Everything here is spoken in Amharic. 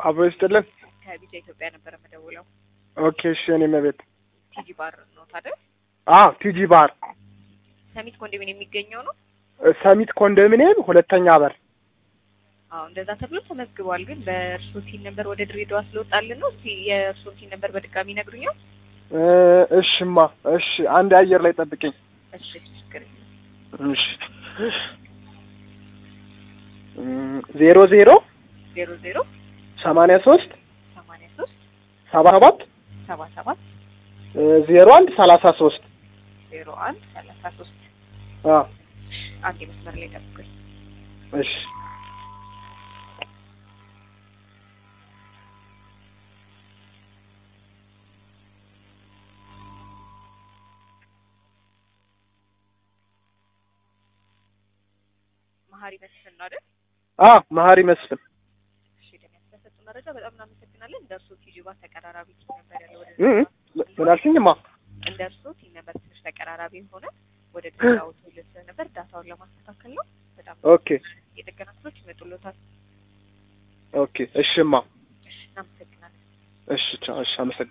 አብሮ ይስጥልን። ከቢጃ ኢትዮጵያ ነበረ መደውለው። ኦኬ እሺ። እኔ መቤት ቲጂ ባር ነው ታዲያ? አዎ፣ ቲጂ ባር ሰሚት ኮንዶሚኒየም የሚገኘው ነው። ሰሚት ኮንዶሚኒየም ሁለተኛ በር። አዎ እንደዛ ተብሎ ተመዝግቧል። ግን በእርሶ ሲን ነበር ወደ ድሬዳዋ ስለወጣልን ነው። እስኪ የእርሶ ሲን ነበር በድጋሚ ይነግሩኛል? እ እሽማ እሺ፣ አንድ አየር ላይ ጠብቅኝ። እሺ ችግር የለም። እሺ እም፣ ዜሮ ዜሮ ዜሮ ዜሮ ሰማንያ ሶስት ሰማንያ ሶስት ሰባ ሰባት ሰባ ሰባት እ ዜሮ አንድ ሰላሳ ሶስት ዜሮ አንድ ሰላሳ ሶስት አ አንድ መስመር ላይ ጠብቁኝ። እሺ መሀሪ መስፍን ነው አይደል? አ መሀሪ መስፍን እሺ ደም ያስደሰጡ መረጃ በጣም እናመሰግናለን። እንደ እርሶ ቲጂ ባር ተቀራራቢ ሲን ነበር ያለው ወደ እ እ ምን አልሽኝማ? እንደ እርሶ ሲን ነበር ትንሽ ተቀራራቢ የሆነ ወደ ድሬዳዋ ትውልድ ስለነበር ዳታውን ለማስተካከል ነው። በጣም ኦኬ የጥገና ክፍሎች ይመጡሎታል። ኦኬ እሽማ እሺ እናመሰግናለን። እሺ ቻው። እሺ አመሰግናለሁ።